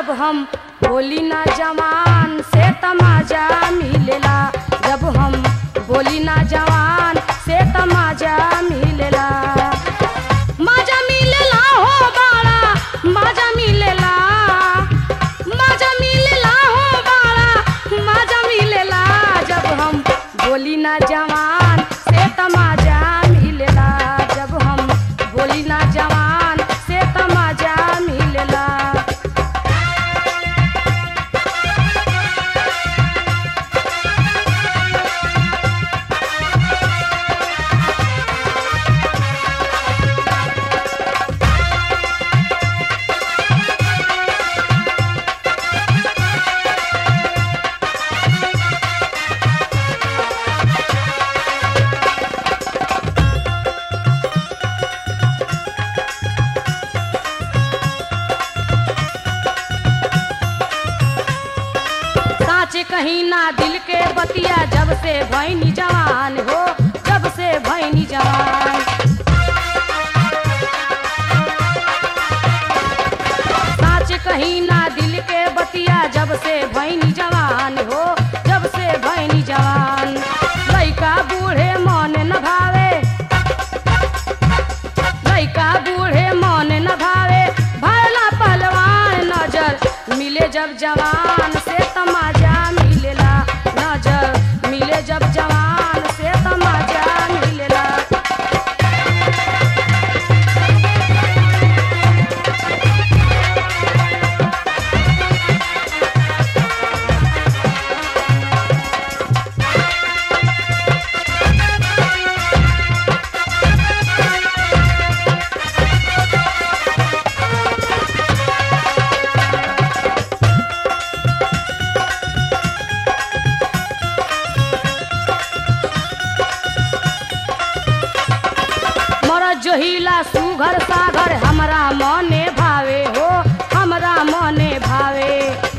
जब हम बोली ना जवान से तमाजा मिलेला जब हम बोली ना जवान से तमाजा मिलेला माजा मिलेला हो बाड़ा माजा मिलेला माजा मिलेला हो बाड़ा माजा मिलेला जब हम बोली ना जवान से तमाजा मिलेला जब हम बोली ना जवान से तमाजा मिलेला साँचे कहीं ना दिल के बतिया जब से भैनी जवान हो जब से भैनी जवान साँचे कहीं ना दिल के बतिया जब से भैनी जवान हो जब से भैनी जवान लइका बूढ़े मन न भावे लइका बूढ़े मन न भावे भला पहलवान नजर मिले जब जवान से तमाजा मिलेला नजर मिले जब जवान से तमाजा मिलेला मर जोहिला सुघर सागर हमरा मने भावे हो हमरा मने भावे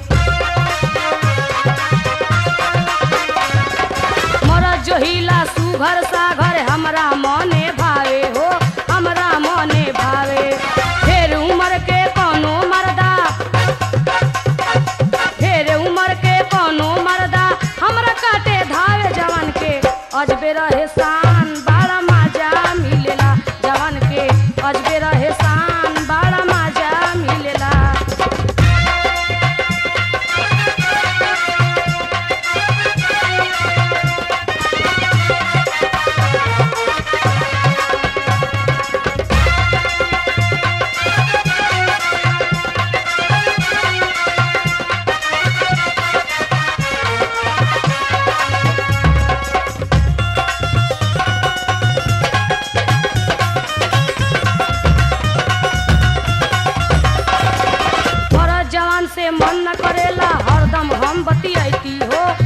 मर जोहिला सुघर सागर हमरा मने भावे हो हमरा मने भावे फेर उमर के कोनो मर्दा फेर उमर के कोनो मर्दा हमरा काटे धावे जवान के अजबे रहे शान बड़ा मजा मिलेला जवान के अजबे रहे शान बड़ा मजा मिलेला मरद जवान से मन न करेला हरदम हम बतियाती हो